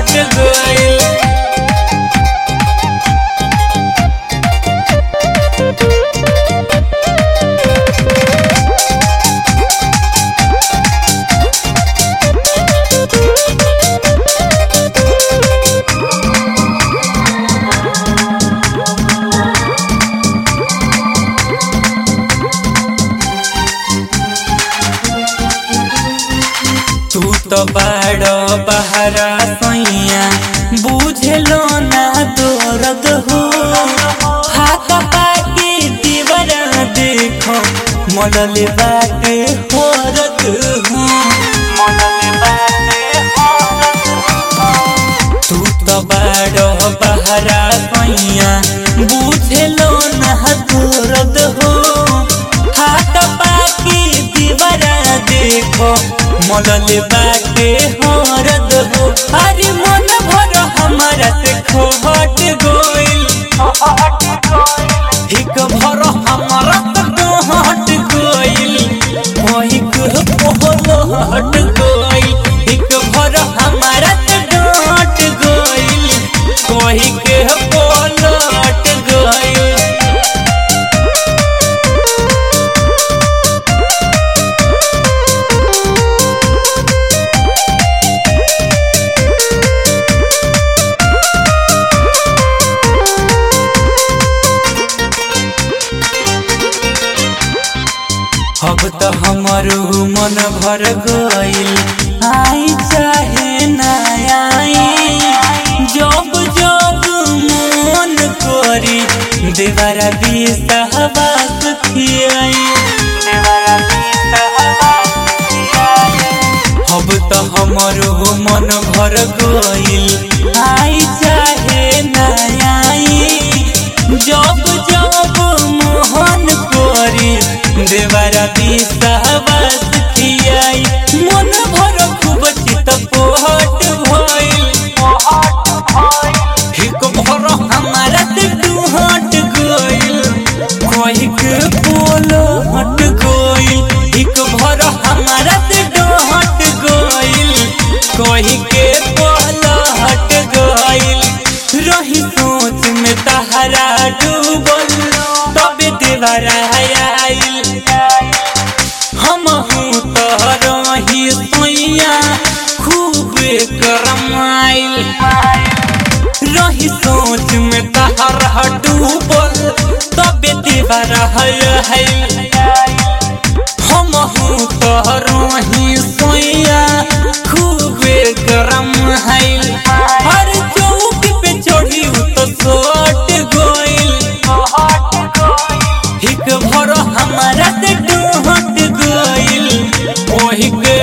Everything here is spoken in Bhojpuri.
हट गइल तू तो बाड़ो बहरा सैया बुझलो ना दर्द हो हाथ पाके दीवारा देखो मलल बाटे होरत हो तू तो बाड़ो बहरा सैया बुझलो ना दर्द हो हाथ पाके दीवारा देखो मलल बाटे हरद हो अरे मन भर हमारा से खोहट गोइल एक भर हमारा से डोहट गोइल वही के पोहल हट गोइल एक भर हमारा से डोहट गोइल वही के पोहल हट गोइल अब तो हमारो मन भर गइल आई चाहे ना आई जब जब मन करी देवरा बिसहबास खियाई अब तो हमारो मन भर गइल आई चाहे ना आई जब जब मोहन करी देवरा विश्वास खियाई मन भर खूब चित पोहट भइल एक भर हमारा से डूहट गइल कोई के बोल हट गइल एक भर हमारा से डूहट गइल कोई के बोल हट गइल रही सोच में तहरा डूबल तबे देवरा आइल हम हूँ तो रही सोइया खूब करमाइल रही सोच में तहरा डूबल तबे देवरा है हम हूँ तो रही सोइया खूब गरम है हर चौक पे चढ़ी तो सोट गोइल एक भर हमारा से डोहट गइल ओही के